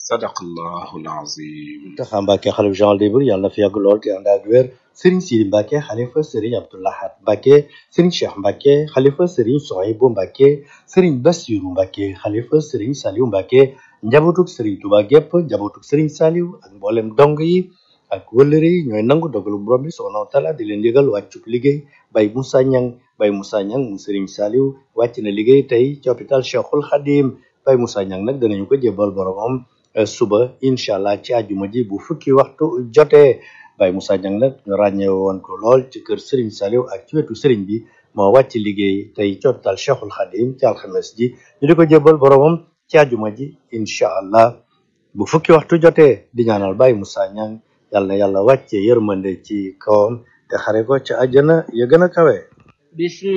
sadaqallahu alazim Taxa Mbacke xalif Jean Libre yàlla na fi yàgg lool te ànd ak wér Serigne Sidi Mbacke xalifa Serigne Abdoulahat Mbacke Serigne Cheikh Mbacke xalifa Serigne Sohaibou Mbacke Serigne Bassirou Mbacke xalifa Serigne Saliou Mbacke njabootug Serigne Touba gépp njabootug Serigne Saliou ak mboolem dong yi ak wëllëre yi ñooy nangu dogalu borom bi subhanahu wa taala di leen yëgal wàccub liggéey Baye Moussa Niang Baye Moussa Niang mu Serigne Saliou wàcc na liggéey tey ci hôpital Cheikhul Khadim Baye Moussa Niang nag danañu ko jébbal boromam suba incha allah ci àjjuma ji bu fukki waxtu jotee Baye Moussa Niang nag ñu ràññee woon ko lool ci kër Serigne Saliou ak ci wetu Serigne bi moo wàcc liggéey tey ci hôpital Cheikhul Khadim ci alxames ji ñu di ko jébbal boromam ci àjjuma ji incha allah bu fukki waxtu jotee di ñaanal Baye Moussa Niang yàlla na yàlla wàcce yërmande ci kawam te xare ko ca àjjana ya gën a kawe.